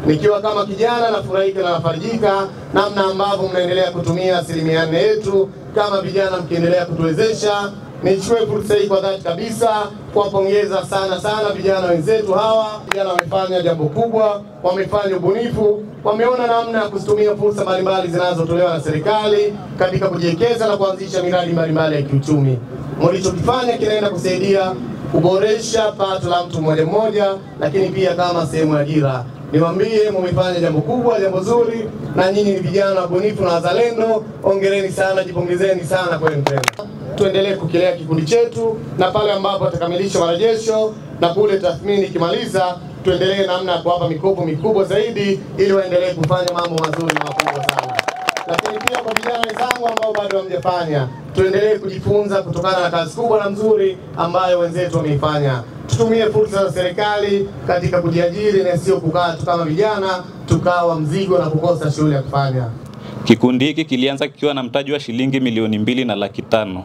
Nikiwa kama kijana nafurahika na nafarijika namna ambavyo mnaendelea kutumia asilimia nne yetu kama vijana, mkiendelea kutuwezesha. Nichukue fursa hii kwa dhati kabisa kuwapongeza sana sana vijana wenzetu hawa. Vijana wamefanya jambo kubwa, wamefanya ubunifu, wameona namna ya kuzitumia fursa mbalimbali zinazotolewa na serikali katika kujiwekeza na kuanzisha miradi mbalimbali ya kiuchumi. Mlichokifanya kinaenda kusaidia kuboresha pato la mtu mmoja mmoja, lakini pia kama sehemu ya ajira. Niwaambie, mumefanya jambo kubwa, jambo zuri, na nyinyi ni vijana wabunifu na wazalendo. Ongereni sana, jipongezeni sana kwenu tena. Tuendelee kukilea kikundi chetu, na pale ambapo atakamilisha marejesho na kule tathmini ikimaliza, tuendelee namna ya kuwapa mikopo mikubwa zaidi, ili waendelee kufanya mambo mazuri na makubwa sana lakini pia kwa vijana wenzangu ambao bado hamjafanya, tuendelee kujifunza kutokana na kazi kubwa na nzuri ambayo wenzetu wameifanya. Tutumie fursa za serikali katika kujiajiri na sio kukaa tu kama vijana tukawa mzigo na kukosa shughuli ya kufanya. Kikundi hiki kilianza kikiwa na mtaji wa shilingi milioni mbili na laki tano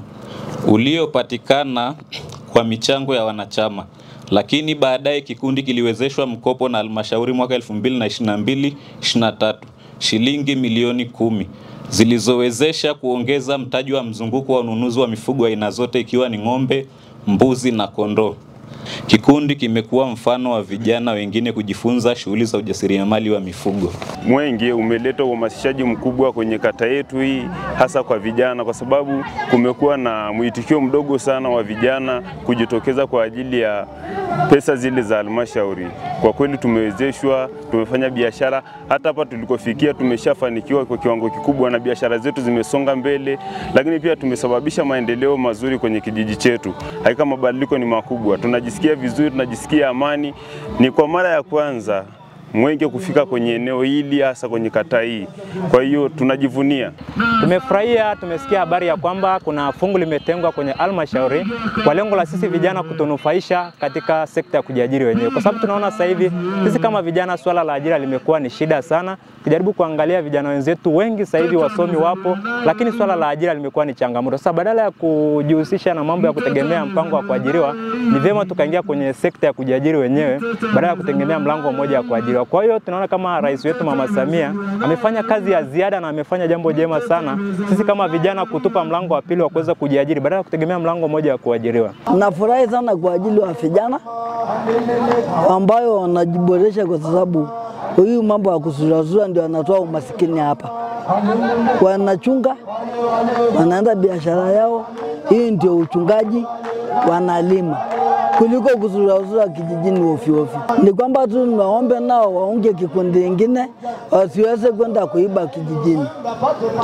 uliopatikana kwa michango ya wanachama, lakini baadaye kikundi kiliwezeshwa mkopo na halmashauri mwaka 2022 23 shilingi milioni kumi zilizowezesha kuongeza mtaji wa mzunguko wa ununuzi wa mifugo aina zote ikiwa ni ng'ombe, mbuzi na kondoo. Kikundi kimekuwa mfano wa vijana wengine kujifunza shughuli za ujasiriamali wa mifugo. Mwenge umeleta uhamasishaji mkubwa kwenye kata yetu hii, hasa kwa vijana, kwa sababu kumekuwa na mwitikio mdogo sana wa vijana kujitokeza kwa ajili ya pesa zile za halmashauri. Kwa kweli tumewezeshwa, tumefanya biashara, hata hapa tulikofikia tumeshafanikiwa kwa kiwango kikubwa, na biashara zetu zimesonga mbele, lakini pia tumesababisha maendeleo mazuri kwenye kijiji chetu. Hakika mabadiliko ni makubwa, tunajisikia vizuri, tunajisikia amani. Ni kwa mara ya kwanza Mwenge kufika kwenye eneo hili hasa kwenye kata hii. Kwa hiyo tunajivunia. Tumefurahia, tumesikia habari ya kwamba kuna fungu limetengwa kwenye halmashauri kwa lengo la sisi vijana kutunufaisha katika sekta ya kujiajiri wenyewe, kwa sababu tunaona sasa hivi sisi kama vijana swala la ajira limekuwa ni shida sana. Kijaribu kuangalia vijana wenzetu wengi sasa hivi wasomi wapo, lakini swala la ajira limekuwa ni changamoto. Sasa badala ya kujihusisha na mambo ya kutegemea mpango wa kuajiriwa, ni vyema tukaingia kwenye sekta ya kujiajiri wenyewe badala ya kutegemea mlango mmoja wa kuajiriwa. Kwa hiyo tunaona kama rais wetu Mama Samia amefanya kazi ya ziada na amefanya jambo jema sana, sisi kama vijana kutupa mlango wa pili wa kuweza kujiajiri badala ya kutegemea mlango mmoja wa kuajiriwa. Nafurahi sana kwa ajili wa vijana ambayo wanajiboresha, kwa sababu huyu mambo ya kusurazura ndio anatoa umasikini hapa. Wanachunga, wanaenda biashara yao, hii ndio uchungaji, wanalima kuliko kuzurazura kijijini ovyo ovyo. Ni kwamba tu naombe nao waunge kikundi ingine wasiweze kwenda kuiba kijijini.